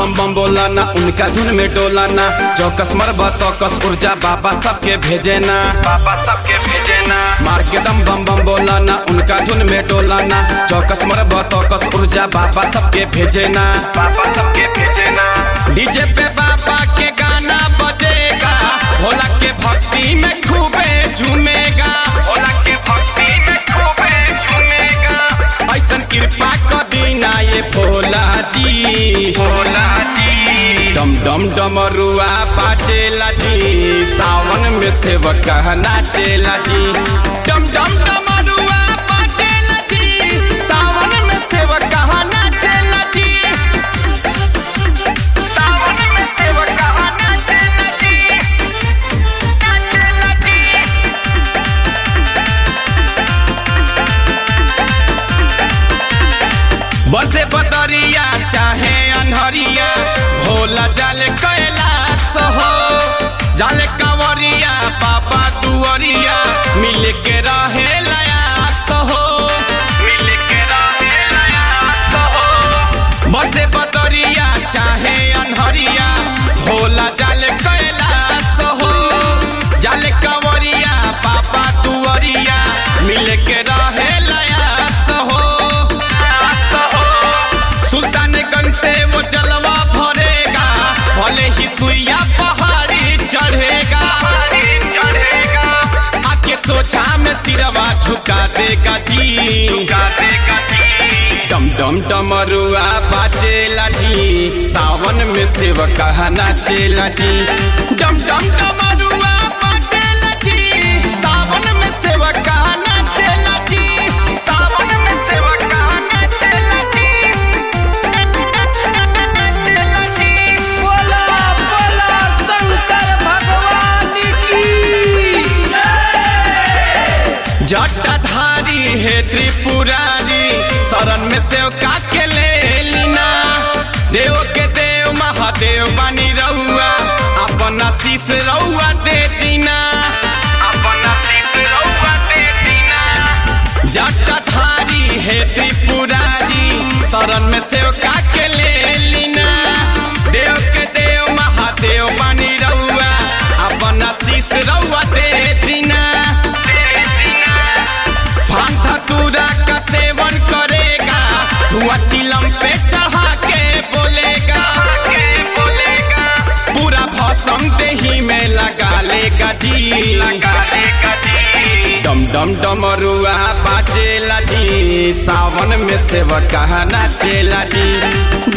बम बम बोलाना उनका धुन में डोलाना चौकस मरबा तौकस ऊर्जा बाबा सबके भेजे ना बाबा सबके भेजे ना मार के दम बम बम बोलाना उनका धुन में डोलाना चौकस मरबा तौकस ऊर्जा बाबा सबके भेजे ना बाबा सबके भेजे ना डीजे पे बाबा के गाना बजेगा भोला के भक्ति में खूबे झूमेगा भोला के भक्ति में खूबे झूमेगा ऐसन कृपा क दीना ये भोला जी भोला जी डम डम डमरुआ बाजेला जी सावन में सेवक नाचेला जी डम डम डमरुआ बाजेला जी सावन में सेवक नाचेला जी सावन में सेवक नाचेला जी नाचेला जी बसे बदरिया चाहे अनहरिया भोला जाले कैलाश हो जाले कंवरिया पापा दुअरिया मिल के रहे लयास हो मिल के रहे लयास हो बसे बदरिया चाहे अनहरिया भोला जाले कैलाश हो जाले कंवरिया पापा दुअरिया मिल के रहे लयास हो सुल्तानगंज से वो जलवा भरेगा भले ही सुइया पहाड़ी चढ़ेगा चढ़ेगा आके सोचा में सिरवा झुका देगा जी झुका देगा जी डम डम डमरुआ बाजेला जी सावन में सेवक नाचेला जी डम डम डमरुआ बाजेला जी सावन में सेवक नाचेला जी सावन में सेवक नाचेला जी बोला बोला शंकर भगवान की जटाधारी है त्रिपुरारी शरण में सेवका के ले लीना देव के देव महादेव बनी रहुआ अपन आशीष रहुआ दे दीना अपन आशीष रहुआ दे दीना जटाधारी है त्रिपुरारी शरण में सेवका के ले लीना देव के देव महादेव बनी रहुआ अपन आशीष रहुआ दे दीना भांग धतूरा का सेवन करेगा धुआ चिलम पे चढ़ा के बोलेगा बोलेगा पूरा भसम देही में लगा लेगा जी लगा लेगा जी डम डम डमरुआ बाजेला जी सावन में सेवक नाचेला जी